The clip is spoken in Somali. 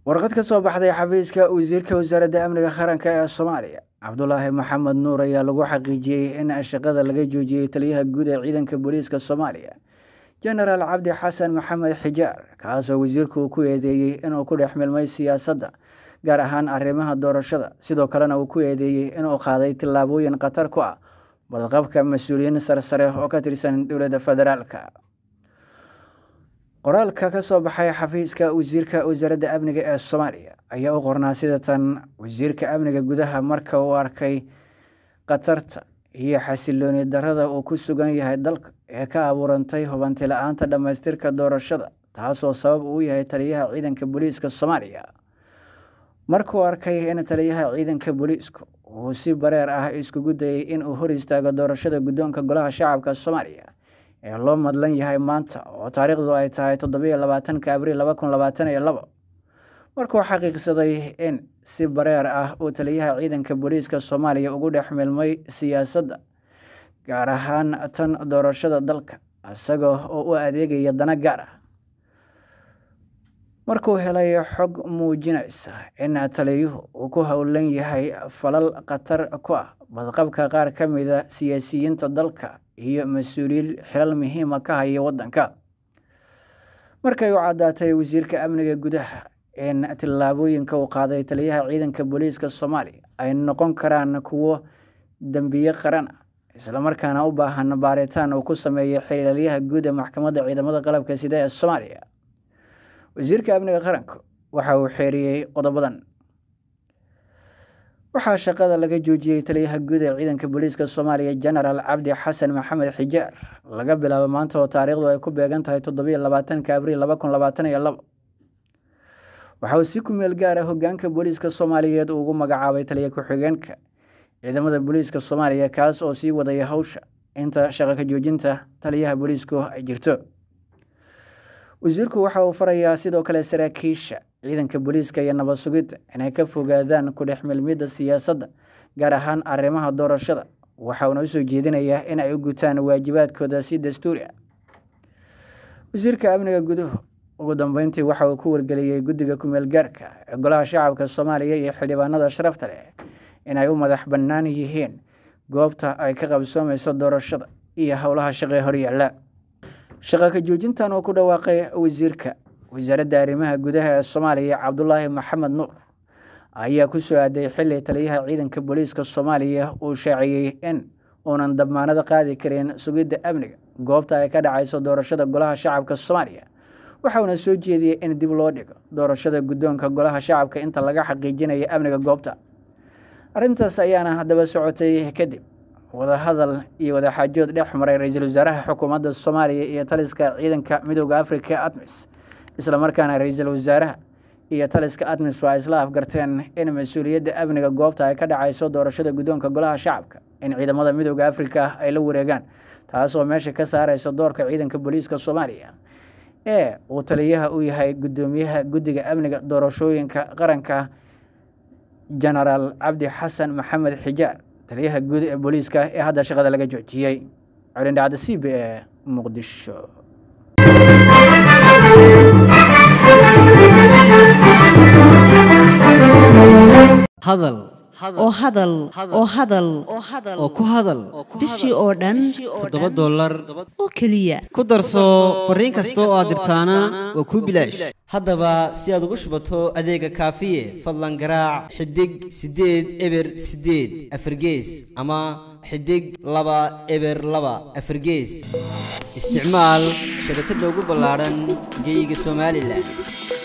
warqad ka soo baxday xafiiska wasiirka wasaaradda amniga qaranka ee soomaaliya cabdulaahi maxamed nuur ayaa lagu xaqiijiyey in shaqada laga joojiyey taliyaha guud ee ciidanka booliiska soomaaliya jenaraal cabdi xasan maxamed xijaar kaasoo wasiirku ku eedeeyey inuu ku dhex milmay siyaasadda gaar ahaan arrimaha doorashada sidoo kalena uu ku eedeeyey inuu qaaday tillaabooyin khatar ku ah badqabka mas-uuliyiin sarsare oo ka tirsan dowladda federaalka qoraalka ka soo baxay xafiiska wasiirka wasaaradda amniga ee soomaaliya ayaa u qornaa sida tan wasiirka amniga gudaha marka uu arkay khatarta iyo xasilooni darada uu ku sugan yahay dalka ee ka abuurantay hubanti la-aanta dhammaystirka doorashada taasoo sabab uu yahay taliyaha ciidanka booliiska soomaaliya markuu arkay in taliyaha ciidanka booliisku uu si bareer ah iskugu dayay in uu hor istaago doorashada guddoonka golaha shacabka soomaaliya ee loo madlan yahay maanta oo taariikhdu ay tahay toddobiyo labaatanka abriil laba kun labaatan iyo labo markuu xaqiiqsaday in si bareer ah uu taliyaha ciidanka booliiska soomaaliya ugu dhex milmay siyaasadda gaar ahaan tan doorashada dalka isaga oo u adeegaya dana gaar ah markuu helay xog muujinaysa in taliyuhu uu ku howlan yahay falal khatar ku ah badqabka qaar ka mida siyaasiyiinta dalka iyo mas-uuliyiin xilal muhiima ka haya waddanka markay u caddaatay wasiirka amniga gudaha in tillaabooyinka uu qaaday taliyaha ciidanka booliiska soomaaliya ay noqon karaan kuwo dembiye qaran ah islamarkaana u baahan baaritaan uu ku sameeyay xiriiryaha guud ee maxkamadda ciidamada qalabka sida ee soomaaliya wasiirka amniga qaranka waxa uu xeeriyey qodobadan waxaa shaqada laga joojiyey taliyaha guud ee ciidanka booliiska soomaaliya jenaraal cabdi xasan maxamed xijaar laga bilaabo maanta oo taariikhdu ay ku beegan tahay toddobiyo labaatanka abriil laba kun labaatan iyo labo waxa uu si ku meel gaara hogaanka booliiska soomaaliyeed uu ugu magacaabay taliya ku-xigeenka ciidamada booliiska soomaaliya kaas oo sii wadaya hawsha inta shaqo ka joojinta taliyaha booliisku ay jirto wasiirku waxa uu farayaa sidoo kale saraakiisha ciidanka booliiska iyo nabad sugidda inay ka fogaadaan ku dhex milmidda siyaasadda gaar ahaan arrimaha doorashada waxa uuna usoo jeedinayaa in ay u gutaan waajibaadkooda si dastuuri ah wasiirka amniga guduhu ugu dambeyntii waxa uu ku wargeliyey guddiga kumeel gaarka ee golaha shacabka soomaaliya iyo xildhibaanada sharafta leh inay u madax bannaan yihiin goobta ay ka qabsoomayso doorashada iyo howlaha shaqee horyaalla shaqa ka joojintan oo ku dhawaaqay wasiirka wasaaradda arrimaha gudaha ee soomaaliya cabdulaahi maxamed nuur ayaa ku soo aaday xili taliyaha ciidanka booliiska soomaaliya uu shaaciyey in uunan damaanado qaadi karin sugidda amniga goobta ay ka dhacayso doorashada golaha shacabka soomaaliya waxauna soo jeediyey in dib loo dhigo doorashada guddoonka golaha shacabka inta laga xaqiijinayo amniga goobta arrintaas ayaana haddaba socotay kadib wadahadal iyo wadaxaajood dhex maray ra-iisul wasaaraha xukuumadda soomaaliya iyo taliska ciidanka midooda afrika admis islamarkaana ra-iisul wasaaraha iyo taliska admis ba ay isla afgarteen in mas-uuliyadda amniga goobta ay ka dhacayso doorashada guddoonka golaha shacabka in ciidamada midooda afrika ay la wareegaan taasoo meesha ka saareysa doorka ciidanka booliiska soomaaliya ee uu taliyaha u yahay guddoomiyaha guddiga amniga doorashooyinka qaranka jenaraal cabdi xasan maxamed xijaar taliyaha guud ee booliiska ee hadda shaqada laga joojiyey colindhacda c b e muqdisho hadal oo hadal oo hadal oo ku hadal bishii oo dhan toddoba dollar oo keliya ku darso fariin kasta oo aad dirtaana waa kuu bilaash haddaba si aad ugu shubato adeega kaafiye fadlan garaac xidig siddeed eber siddeed afargees ama xidig laba eber laba afargees isticmaal shabakadda ugu ballaadhan geeyiga somalilan